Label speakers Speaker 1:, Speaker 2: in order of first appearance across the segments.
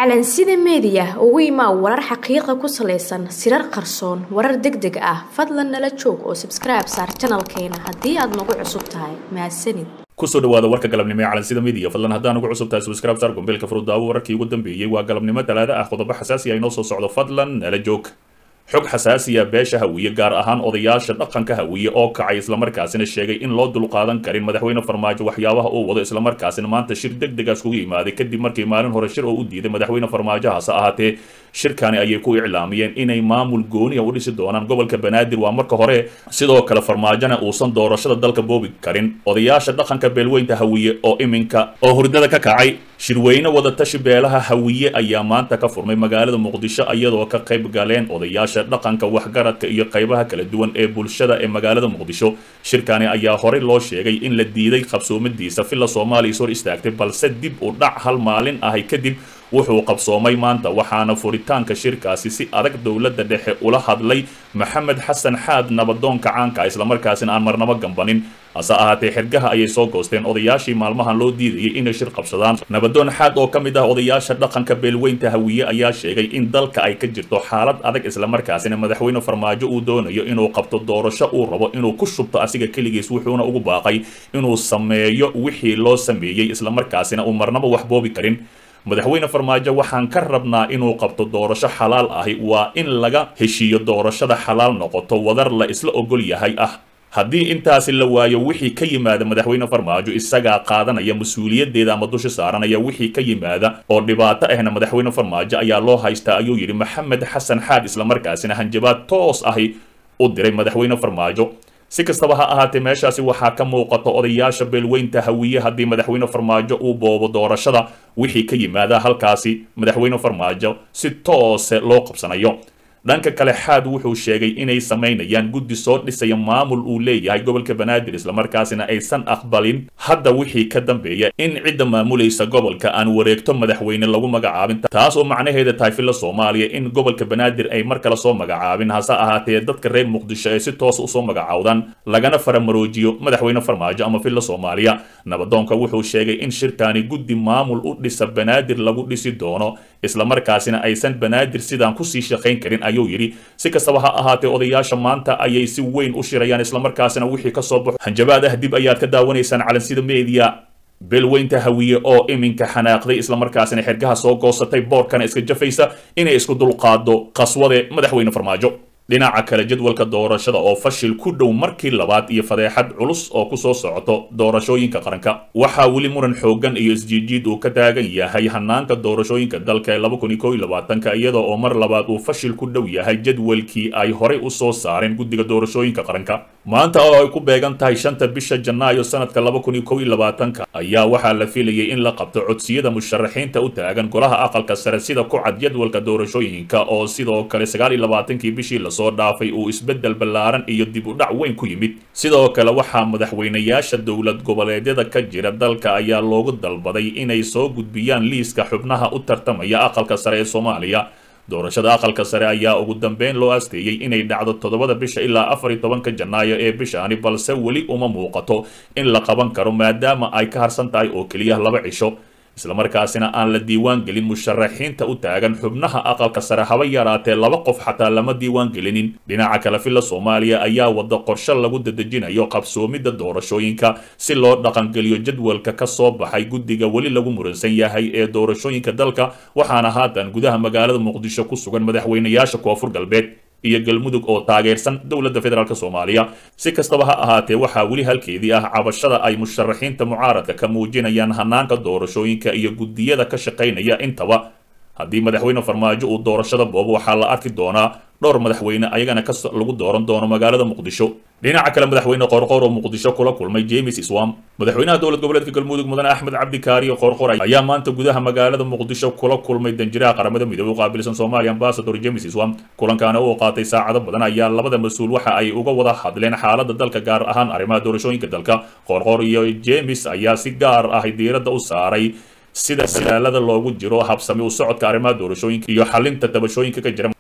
Speaker 1: calansida meediya ugu imaa warar xaqiiqa ku salaysan sirar qarsoon warar deg deg ah fadlan nala joog oo sabskribe saar janalkeena haddii aad nagu cusub tahay mahadsanid
Speaker 2: kusoo dhawaada warka galabnimo ee calansida media fadlan haddaan ugu cusub tahay subscribe sar gombeelka furudaawo wararkii ugu dambeeyey waa galabnimo talaada ah qodobo xasaasi ah inoo soo socdo fadlan nala joog xog xasaasiya beesha hawiye gaar ahaan odayaasha dhaqanka hawiye oo kacay islamarkaasina sheegay in loo dulqaadan karin madaxweyne farmaajo waxyaabaha uu wado islamarkaasina maanta shir deg degaas kugu yimaaday kadib markii maalin hore shir oo u diiday madaxweyne farmaajo hase ahaatee shirkani ayay ku iclaamiyeen inay maamul gooniya u dhisi doonaan gobolka banaadir waa marka hore sidoo kale farmaajona uusan doorashada dalka boobi karin odayaasha dhaqanka beelweynta hawiye oo iminka oo hurdada ka kacay shirweyne wadatashi beelaha hawiye ayaa maanta ka furmay magaalada muqdisho iyadoo ka qayb galeen odayaasha dhaqanka waxgaradka iyo qaybaha kala duwan ee bulshada ee magaalada muqdisho shirkani ayaa horey loo sheegay in la diiday qabsoomadiisa villa soomaaliya is hor istaagtay balse dib u dhac hal maalin ahay kadib wuxuu qabsoomay maanta waxaana furitaanka shirkaasi si adag dowladda dhexe ula hadlay maxamed xasan xaad nabadoonka caanka islamarkaasina aan marnabo gambanin hase ahaatee xergaha ayay soo goosteen odayaashii maalmahan loo diidayay inay shir qabsadaan nabadoon xaad oo ka mid ah odayaasha dhaqanka beelweynta hawiye ayaa sheegay in dalka ay ka jirto xaalad adag islamarkaasina madaxweyne farmaajo uu doonayo inuu qabto doorasho uu rabo inuu ku shubto asiga keligiis wuxuuna ugu baaqay inuu sameeyo wixii loo sameeyey islamarkaasina uu marnaba wax boobi karin madaxweyne farmaajo waxaan ka rabnaa inuu qabto doorasho xalaal ahi waa in laga heshiiyo doorashada xalaal noqoto wadar la isla ogol yahay ah haddii intaasi la waayo wixii ka yimaada madaxweyne farmaajo isagaa qaadanaya mas-uuliyaddeeda ama dusha saaranaya wixii ka yimaada oo dhibaato ahna madaxweyne farmaajo ayaa loo haystaa ayuu yidhi maxamed xasan xaad islamarkaasina hanjabaad toos ahi u diray madaxweyne farmaajo si kastaba ha ahaatee meeshaasi waxaa ka muuqata odayaasha beelweynta hawiye haddii madaxweyne farmaajo uu boobo doorashada wixii ka yimaada halkaasi madaxweyne farmaajo si toose loo qabsanayo dhanka kale xaad wuxuu sheegay inay samaynayaan guddi soo dhisaya maamul uu leeyahay gobolka banaadir islamarkaasina aysan aqbalin hadda wixii ka dambeeya in cidda maamulaysa gobolka aan wareegto madaxweyne lagu magacaabin taas oo macnaheeda tahay villa soomaaliya in gobolka banaadir ay mar kale soo magacaabin hase ahaatee dadka reer muqdisho ay si toos usoo magacaawdaan lagana faramaroojiyo madaxweyne farmaajo ama villa soomaaliya nabadoonka wuxuu sheegay in shirkani guddi maamul u dhisa banaadir lagu dhisi doono islamarkaasina aysan banaadir sidaan kusii shaqayn karin ayuu yidhi si kastaba ha ahaatee odayaasha maanta ayay si weyn u shirayaan islamarkaasina wixii ka soo baxo hanjabaad ah dib ayaad ka daawanaysaan calansida media beelweynta hawiye oo iminka xanaaqday islamarkaasina xergaha soo goosatay boorkana iska jafaysa inay isku dulqaado qaswade madaxweyne farmaajo dhinaca kale jadwalka doorashada oo fashil ku dhow markii labaad iyo fadeexad culus oo kusoo socoto doorashooyinka qaranka waxaa weli muran xoogan iyo isjiijiid uu ka taagan yahay hanaanka doorashooyinka dalka ee laba kun iyo kow iyo labaatanka iyadoo oo mar labaad uu fashil ku dhow yahay jadwalkii ay horey u soo saareen guddiga doorashooyinka qaranka maanta oo ay ku beegan tahay shanta bisha janaayo sanadka laba kun iyo kow iyo labaatanka ayaa waxaa la filayay in la qabto codsiyada musharaxiinta u taagan golaha aqalka sare sida ku cad jadwalka doorashooyinka oo sidoo kale sagaal iyo labaatankii bishii soo dhaafay uu isbeddel ballaaran iyo dib u dhac weyn ku yimid sidoo kale waxaa madaxweynayaasha dowlad goboleedyada ka jira dalka ayaa loogu dalbaday inay soo gudbiyaan liiska xubnaha u tartamaya aqalka sare ee soomaaliya doorashada aqalka sare ayaa ugu dambeyn loo asteeyey inay dhacdo toddobada bisha ilaa afar iyo tobanka janaayo ee bishaani balse weli uma muuqato in la qaban karo maadaama ay ka harsan tahay oo keliya laba cisho islamarkaasina aan la diiwaan gelin musharaxiinta u taagan xubnaha aqalka sare haba yaraatee laba qof xataa lama diiwaan gelinin dhinaca kale villa soomaaliya ayaa wada qorshe lagu dadejinayo qabsoomidda doorashooyinka si loo dhaqangeliyo jadwalka ka soo baxay guddiga weli lagu muransan yahay ee doorashooyinka dalka waxaana haatan gudaha magaalada muqdisho ku sugan madaxweynayaasha koonfur galbeed iyo galmudug oo taageersan dowladda federaalk soomaaliya si kastaba ha ahaatee waxaa weli halkeedii ah cabashada ay musharaxiinta mucaaradka ka muujinayaan hanaanka doorashooyinka iyo guddiyada ka shaqaynaya intaba haddii madaxweyne farmaajo uu doorashada boobo waxaa la arki doonaa dhowr madaxweyne ayagana ka lagu dooran doono magaalada muqdisho dhinaca kale madaxweyne qoorqoor oo muqdisho kula kulmay james iswam madaxweynaha dowlad goboleedka galmudug mudane axmed cabdikaariyo qoorqoor ayaa maanta gudaha magaalada muqdisho kula kulmay danjiraha qaramada midoobey u qaabilsan soomaaliya ambasador james iswam kulankaana uu qaatay saacado badan ayaa labada mas-uul waxa ay uga wada hadleen xaalada dalka gaar ahaan arrimaha doorashooyinka dalka qoorqoor iyo james ayaa si gaar ah diiradda u saaray sida dadaalada loogu jiro habsami u socodka arrimaha doorashooyinka iyo xalinta tabashooyinka ka jira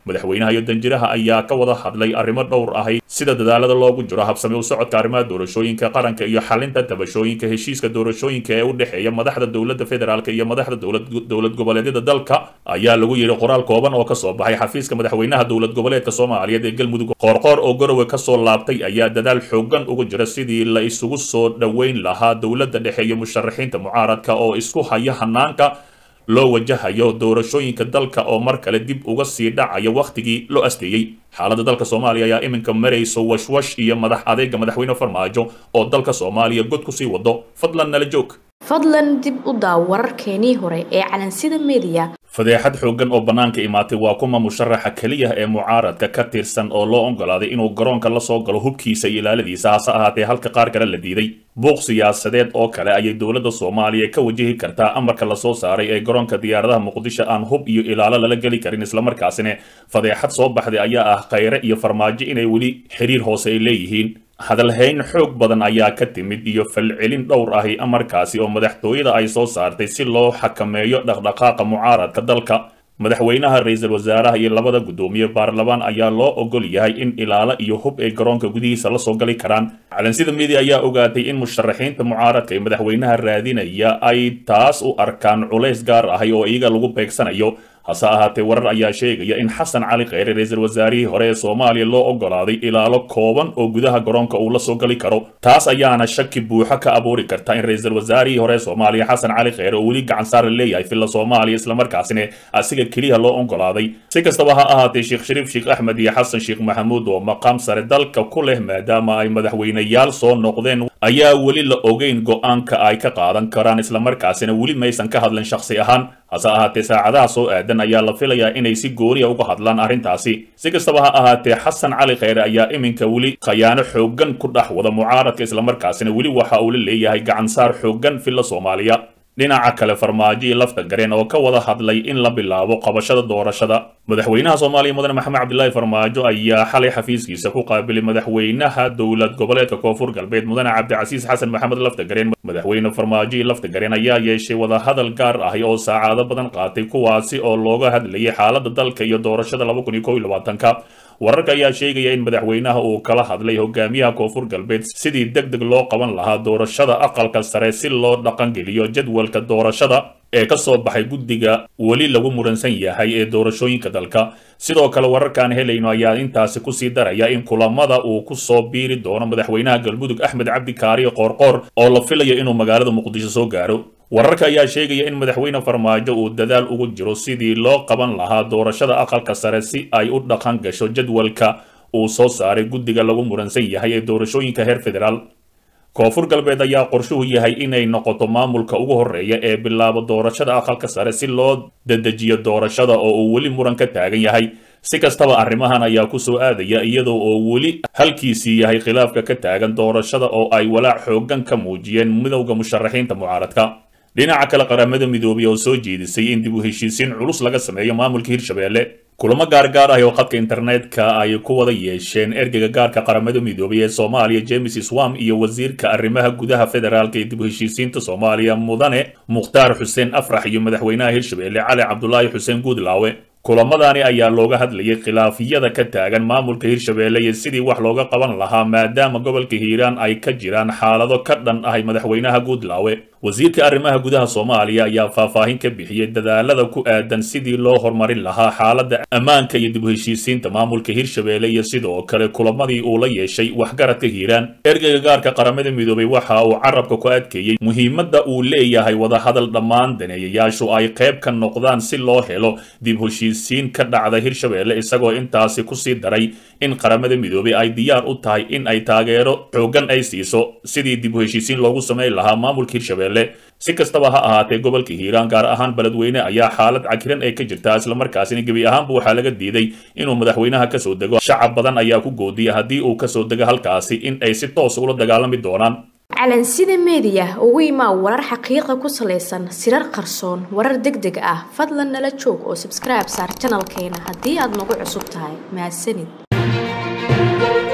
Speaker 2: madaxweynaha iyo danjiraha ayaa ka wada hadlay arrimo dhowr ahay sida dadaalada loogu jiro habsami u socodka arrimaha doorashooyinka qaranka iyo xalinta tabashooyinka heshiiska doorashooyinka ee u dhexeeya madaxda dowladda federaalk iyo madaxda dowlad goboleedyada dalka ayaa lagu yidhi qoraal kooban oo kasoo baxay xafiiska madaxweynaha dowlad goboleedka soomaaliyeed ee galmudug qoorqoor oo garowe kasoo laabtay ayaa dadaal xoogan ugu jira sidii la isugu soo dhoweyn lahaa dowladda dhexe iyo musharaxiinta mucaaradka oo isku haya hanaanka loo wajahayo doorashooyinka dalka oo mar kale dib uga sii dhacaya wakhtigii loo asteeyey xaaladda dalka soomaaliya ayaa iminka marayso washwash iyo madax adeega madaxweyne farmaajo oo dalka soomaaliya god kusii wado fadlan nala joog
Speaker 1: fadlan dib u daaw wararkeenii hore ee calansida mediya
Speaker 2: fadeexad xooggan oo bannaanka imaatay waa kuma musharaxa keliya ee mucaaradka ka tirsan oo loo ogolaaday inuu garoonka la soo galo hubkiisa iyo ilaaladiisa hase ahaatee halka qaar kale la diiday buuq siyaasadeed oo kale ayay dowladda soomaaliya ka wajihi kartaa amarka lasoo saaray ee garoonka diyaaradaha muqdisho aan hub iyo ilaalo lala geli karin islamarkaasina fadeexad soo baxday ayaa ah khayre iyo farmaajo inay weli xiriir hoose ay leeyihiin hadalhayn xoog badan ayaa ka timid iyo falcelin dhowr ahi amarkaasi oo madaxtooyada ay soo saartay si loo xakameeyo dhaqdhaqaaqa mucaaradka dalka madaxweynaha ra-iisul wasaaraha iyo labada guddoomiye baarlamaan ayaa loo ogol yahay in ilaalo iyo hub ay garoonka gudihiisa la soo gali karaan calansida media ayaa ogaatay in musharaxiinta mucaaradka ee madaxweynaha raadinaya ay taas u arkaan culays gaar ahay oo iyaga lagu beegsanayo hase ahaatee warar ayaa sheegaya in xasan cali kheyre ra-iisul wasaarihii hore ee soomaaliya loo ogolaaday ilaalo kooban oo gudaha garoonka uu la soo gali karo taas ayaana shaki buuxo ka abuuri karta in ra-iisul wasaarihii hore ee soomaaliya xasan cali kheyre oo weli gacan saar leeyahay filla soomaaliya islamarkaasina asiga keliya loo ogolaaday si kastaba ha ahaatee sheekh shariif sheekh axmed iyo xasan sheekh maxamuud oo maqaam sare dalka ku leh maadaama ay madaxweyneyaal soo noqdeen ayaa weli la ogeyn go-aanka ay ka qaadan karaan islamarkaasina weli maysan ka hadlin shakhsi ahaan hase ahaatee saacadaha soo aadan ayaa la filayaa inay si gooniya uga hadlaan arrintaasi si kastaba ha ahaatee xasan cali kheyre ayaa iminka weli khayaano xooggan ku dhex wada mucaaradka islamarkaasina weli waxa uu la leeyahay gacansaar xooggan filla soomaaliya dhinaca kale farmaajo iyo lafta gareen oo ka wada hadlay in la bilaabo qabashada doorashada madaxweynaha soomaaliya mudane maxamed cabdilaahi farmaajo ayaa xalay xafiiskiisa ku qaabilay madaxweynaha dowlad goboleedka koonfur galbeed mudane cabdicasiis xasan maxamed lafta gareen madaxweyne farmaajo iyo lafta gareen ayaa yeeshay wadahadal gaar ahi oo saacado badan qaatay kuwaasi oo looga hadlayay xaaladda dalka iyo doorashada laba kun iyo kow iyo labaatanka wararka ayaa sheegaya in madaxweynaha uu kala hadlay hogaamiyaha koonfur galbeed sidii deg deg loo qaban lahaa doorashada aqalka sare si loo dhaqangeliyo jadwalka doorashada ee ka soo baxay guddiga weli lagu muransan yahay ee doorashooyinka dalka sidoo kale wararkaan helayno ayaa intaasi kusii daraya in kulamada uu ku soo biiri doono madaxweynaha galmudug axmed cabdi kaariyo qoorqoor oo la filayo inuu magaalada muqdisho soo gaaro wararka ayaa sheegaya in madaxweyne farmaajo uu dadaal ugu jiro sidii loo qaban lahaa doorashada aqalka sare si ay u dhaqan gasho jadwalka uu soo saaray guddiga lagu muransan yahay ee doorashooyinka heer federaal koonfur galbeed ayaa qorshuhu yahay inay noqoto maamulka ugu horreeya ee bilaabo doorashada aqalka sare si loo dedejiyo doorashada oo uu weli muran ka taagan yahay si kastaba arrimahan ayaa ku soo aadaya iyadoo oo weli halkiisii yahay khilaafka ka taagan doorashada oo ay walaac xooggan ka muujiyeen midowda musharaxiinta mucaaradka dhinaca kale qaramada midoobay oo soo jeedisay in dib u heshiisiin culus laga sameeyo maamulka hirshabelle kulamo gaargaar ah oo khadka internetka ay ku wada yeesheen ergeyga gaarka qaramada midoobay ee soomaaliya james swam iyo wasiirka arrimaha gudaha federaalka ee dib u heshiisiinta soomaaliya mudane mukhtaar xuseen afrax iyo madaxweynaha hirshabelle cali cabdulaahi xuseen guudlaawe kulamadani ayaa looga hadlayay khilaafiyada ka taagan maamulka hirshabelle iyo sidii wax looga qaban lahaa maadaama gobolka hiiraan ay ka jiraan xaalado ka dhan ahay madaxweynaha guudlaawe wasiirka arrimaha gudaha soomaaliya ayaa faahfaahin ka bixiyey dadaalada ku aadan sidii loo horumarin lahaa xaaladda ammaanka iyo dib u heshiisiinta maamulka hirshabelle iyo sidoo kale kulamadii uu la yeeshay waxgaradka hiiraan ergeyga gaarka qaramada midoobay waxa uu carabka ku adkeeyey muhiimadda uu leeyahay wadahadal dhammaan daneeyayaashu ay qayb ka noqdaan si loo helo dib heshiisiin ka dhacda hirshabelle isagoo intaasi kusii daray in qaramada midoobay ay diyaar u tahay in ay taageero xooggan ay siiso sidii dib u heshiisiin loogu samayn lahaa maamulka hirshabelle si kastaba ha ahaatee gobolka hiiraan gaar ahaan beledweyne ayaa xaalad cakiran ay ka jirtaa islamarkaasina gebi ahaanba waxaa laga diiday inuu madaxweynaha kasoo dego shacab badan ayaa ku goodiyay haddii uu kasoo dego halkaasi in ay si toos ula dagaalami doonaan
Speaker 1: calansida meediya ugu imaa warar xaqiiqa ku salaysan sirar qarsoon warar deg deg ah fadlan nala joog oo sabskribe saar janalkeena haddii aad nagu cusub tahay mahadsanid